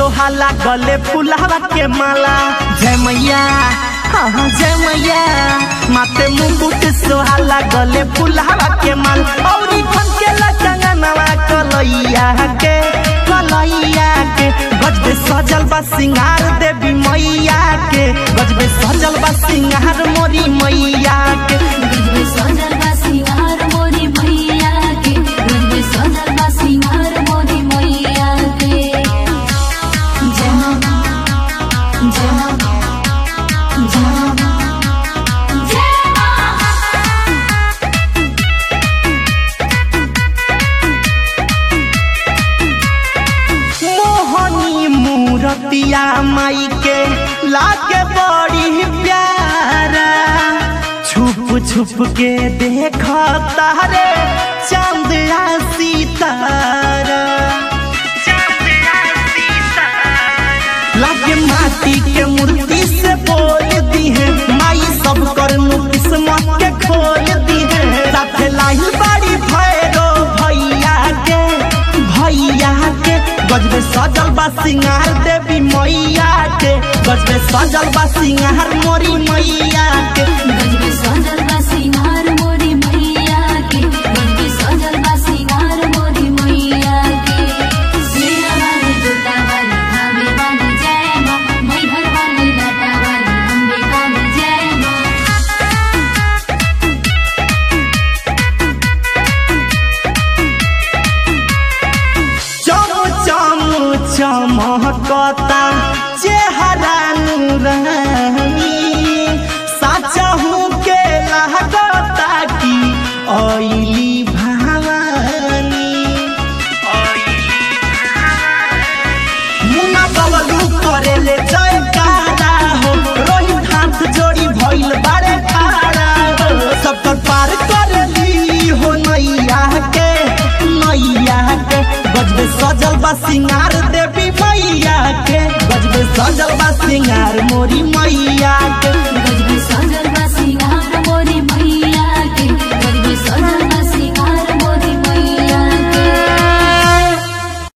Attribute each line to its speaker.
Speaker 1: सोहाला गले फुलावा के माला जय मैया हाँ हाँ जय मैया माथे मुकुट सोहाला गले फुलावा के माल औरी फन के लचंगनवा कलैया के कलैया के गजबे सजल बा सिंगार देवी मैया के गजबे सजल बा सिंगार मोरी मैया के
Speaker 2: गजबे सजल बा सिंगार मोरी मैया के गजबे सजल बा सिंगार मोरी मैया के जय मां जय मां जय मां जय मां
Speaker 1: मोहनी मूरतिया माई के लागे बड़ी प्यारा छुप छुप के देख तारे चंद्रा सितारा लागे माटी के मूर्ति से बोल दी है माई सब कर किस्मत के खोल दी है साथे लाही बाड़ी भैरो भैया के भैया के गजबे सजल बा सिंगार देवी मैया के गजबे सजल बा सिंगार मोरी मैया के
Speaker 2: गजबे सजल बा सिंगार मोरी मैया के गजबे सजल बा सिंगार मोरी मैया के सिरा वाली जोता वाली धावे वाली जय मां मैहर वाली लाटा वाली अम्बे काली जय मां
Speaker 1: चम चम चमकता चेहरा नूरानी साचहू के लागता की ओइली भवानी मुना बबलू करेले जयकारा हो रोहित हाथ जोड़ी भइल बारे खारा हो सब तर पार करली हो नैया के नैया के गजबे सजल बा सिंगार देवी मैया के गजबे सजल बा सिंगार मोरी मैया के
Speaker 2: गजबे सजल